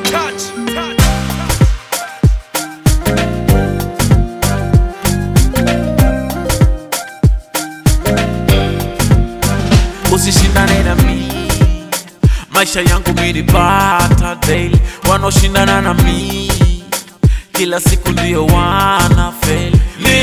touch, touch. usishindane na mi maisha yangu milipata daily wanaoshindana na mi kila siku ndio wana feli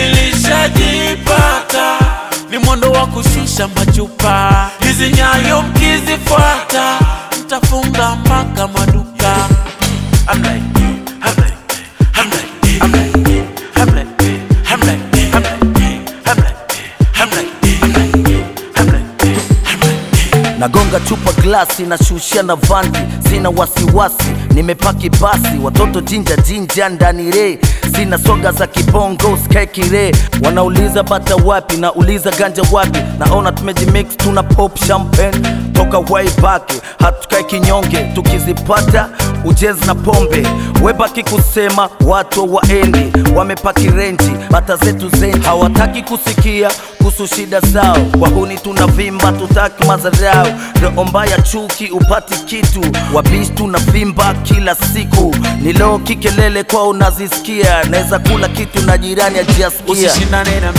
nilishajipata ni mwendo wa kushusha machupa hizi nyayo mkizifuata mtafunga mpaka maduka I'm like, I'm like, I'm like, I'm like, I'm like, I'm like, I'm like, I'm like, I'm like, I'm like, I'm like. nagonga chupa glasi nashushia na vanti sina wasiwasi nimepaki basi watoto jinja jinja ndani re sina soga za kibongo skekire wanauliza bata wapi nauliza ganja wapi naona tumejimix tuna pop champagne toka way back hatukai kinyonge tukizipata ujenzi na pombe webaki kusema watu waendi wamepaki renji bata zetu zenji hawataki kusikia kuhusu shida zao wahuni tunavimba tutaki mazarau roho mbaya chuki upati kitu wabishi tunavimba kila siku niloo kikelele kwao unazisikia naweza kula kitu na jirani ajiasikia usishindane na mi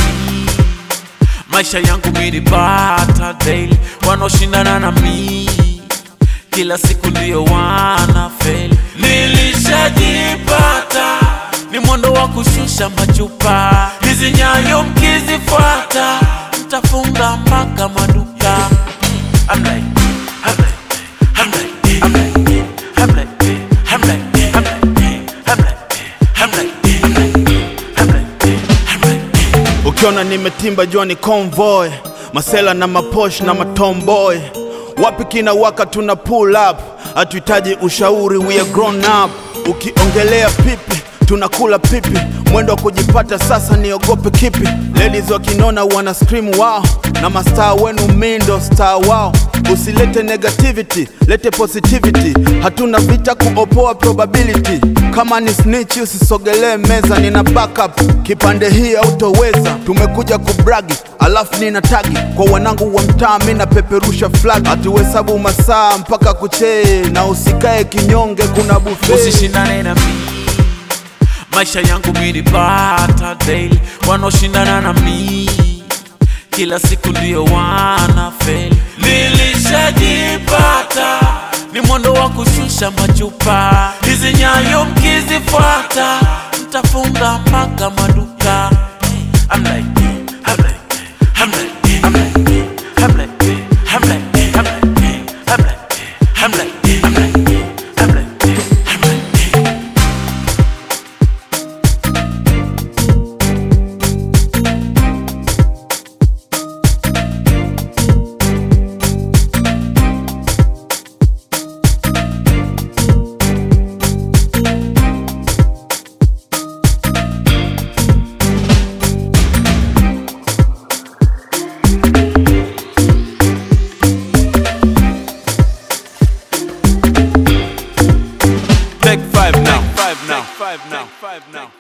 maisha yangu milipata daily wanaoshindana na mi kila siku ndio wana feli nilishajipata ni mwendo wa kushusha machupa hizi nyayo mkizifuata mtafunga mpaka maduka I'm like, I'm like, I'm like, I'm like, I'm like, I'm like, I'm like, I'm like, I'm like, I'm like, I'm like, I'm like. ukiona nimetimba jua ni convoy masela na maposh na matomboy wapi kina waka tuna pull up hatuhitaji ushauri we are grown up ukiongelea pipi tunakula pipi mwendo wa kujipata sasa niogope kipi ladies wakinona wana scream wow na mastaa wenu mindo star wao usilete negativity lete positivity hatuna vita kuopoa probability kama ni snitch usisogelee meza nina backup kipande hii autoweza tumekuja kubragi alafu nina tagi kwa wanangu wa mtaa mi napeperusha flag hatuhesabu masaa mpaka kuchee na usikae kinyonge kuna buffet usishindane na mi maisha yangu milipata daily wanaoshindana na mi kila siku ndio wana feli nilishajipata ni mwendo wa kushusha machupa hizi nyayo mkizifuata mtafunga mpaka maduka I'm like, I'm like, I'm like, I'm like, I'm like, I'm like, I'm like, I'm like, I'm like, I'm like, I'm like, I'm like. Take five now. Take five now. Take five now. Take five now.